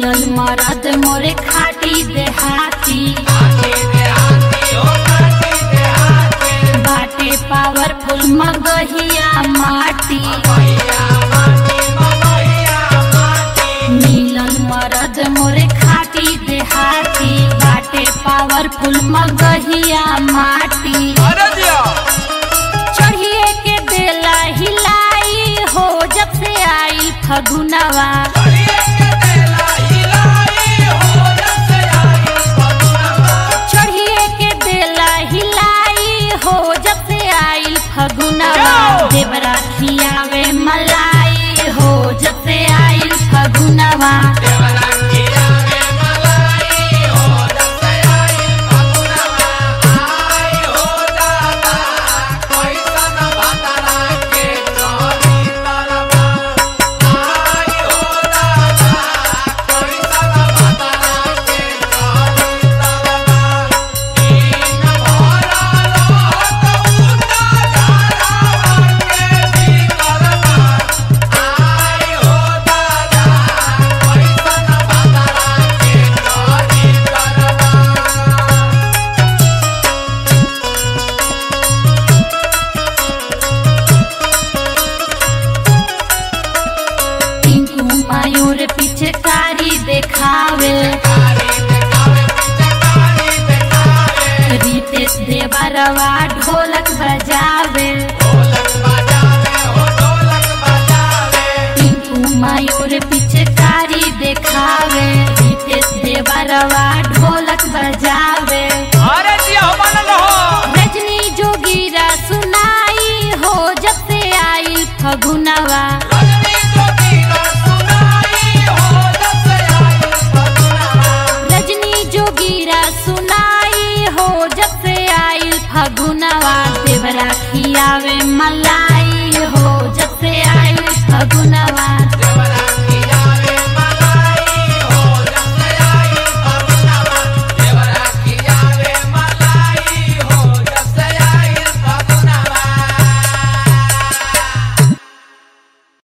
मिलल मरद मोरे खाटी देहाती बाटे पावरफुल मगहिया माटी मिलल मरद मोरे खाटी देहाती बाटे पावरफुल मगहिया माटी अरे जिया चढ़िए के देला हिलाई हो जब से आई फगुनवा चढ़िए के देला हिलाई हो जब से आई फगुनवा जाओ। देवरा खियावे मलाई हो जब से आई फगुनवा टिंकू मायूर पीछे कारी देखावे रितेश देवरवा ढोलक बजावे टिंकू मायूर पीछे कारी देखावे रितेश देवरवा ढोलक बजावे अरे जिया हो मानल रहो रजनी जोगीरा सुनाई हो जब से आई फगुनवा रजनी जोगीरा सुनाई हो जब से आई फगुनवा देवरा खियावे मलाई हो जब से आई फगुनवा देवरा